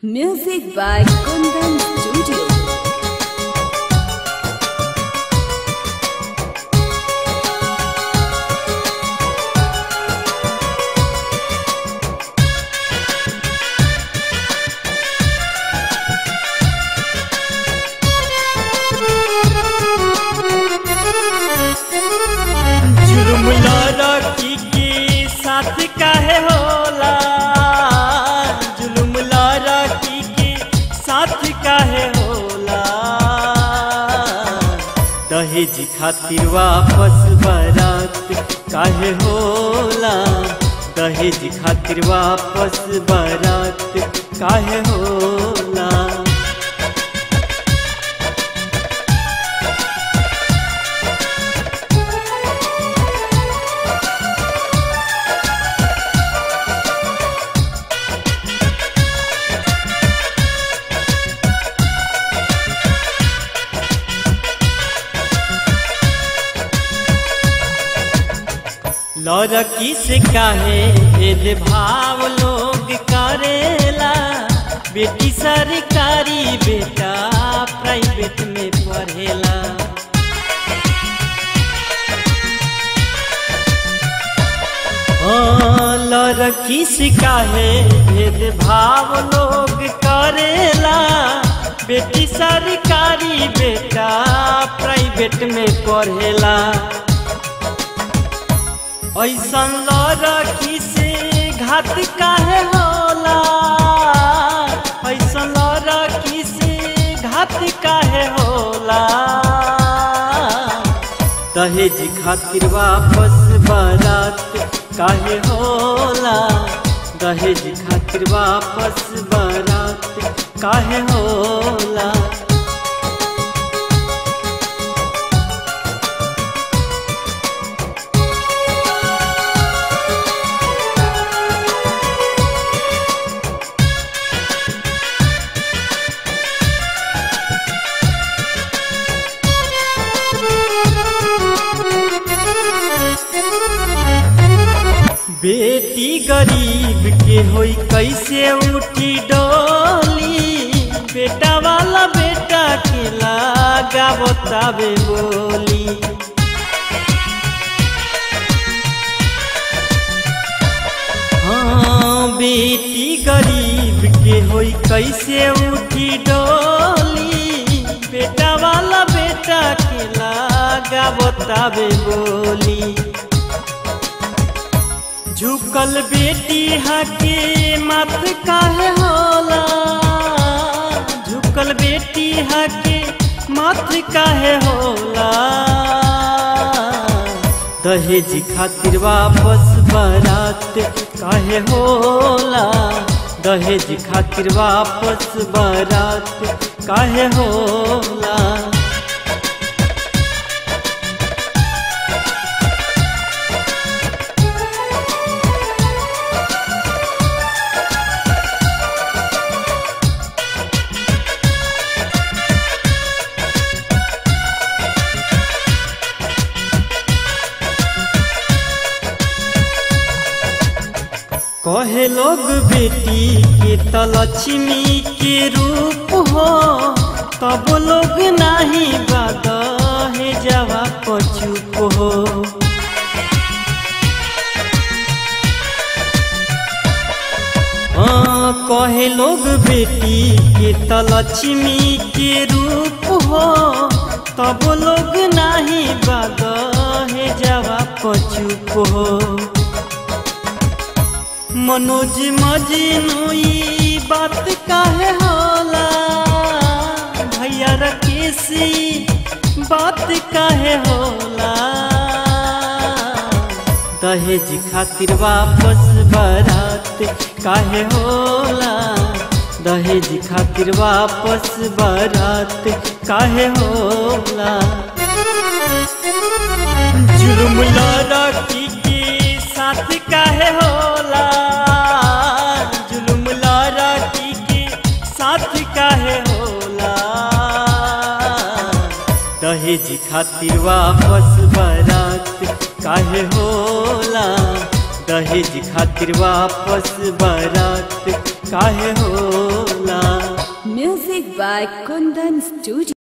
Music by Kundan Studio. जुर्म लड़की के साथ काहे होला जुल्म लड़की के साथ काहे होला दहेज खातिर वापस बारात काहे होला दहेज खातिर वापस बारात काहे होला लड़की से काहे भेद भाव लोग करेला बेटी सरकारी बेटा प्राइवेट में पढ़ेला हाँ, लड़की से काहे भेद भाव लोग करेला बेटी सरकारी बेटा प्राइवेट में पढ़ेला ऐसन लड़की से घात काहे होला ऐसन लड़की से घात काहे होला दहेज खातिर वापस बारात काहे होला दहेज खातिर वापस बारात काहे होला बेटी गरीब के होई कैसे उठी डोली बेटा वाला बेटा के लागा बतावे बोली हाँ बेटी गरीब के होई कैसे उठी डोली बेटा वाला बेटा के लागा बतावे बोली झुकल बेटी हके मत काहे होला झुकल बेटी हके मत काहे होला दहेज खातिर वापस बारात काहे होला दहेज खातिर वापस बारात काहे होला कहे लोग बेटी के त लक्ष्मी के रूप हो तब लोग नाही बाद हे जावा पचुप हो हाँ कहे लोग बेटी के त लक्ष्मी के रूप हो तब लोग नाही बाद हे जावा पचुप हो मनोज मजनू बात काहे होला भैया रकेशी बात काहे होला दहेज खातिर वापस बारात काहे होला दहेज खातिर वापस बारात काहे होला जुर्म लड़की के साथ काहे होला जुल्म लड़की के साथ काहे होला दहेज खातिर वापस बारात काहे होला दहेज खातिर वापस बारात काहे होला Music by Kundan Studio.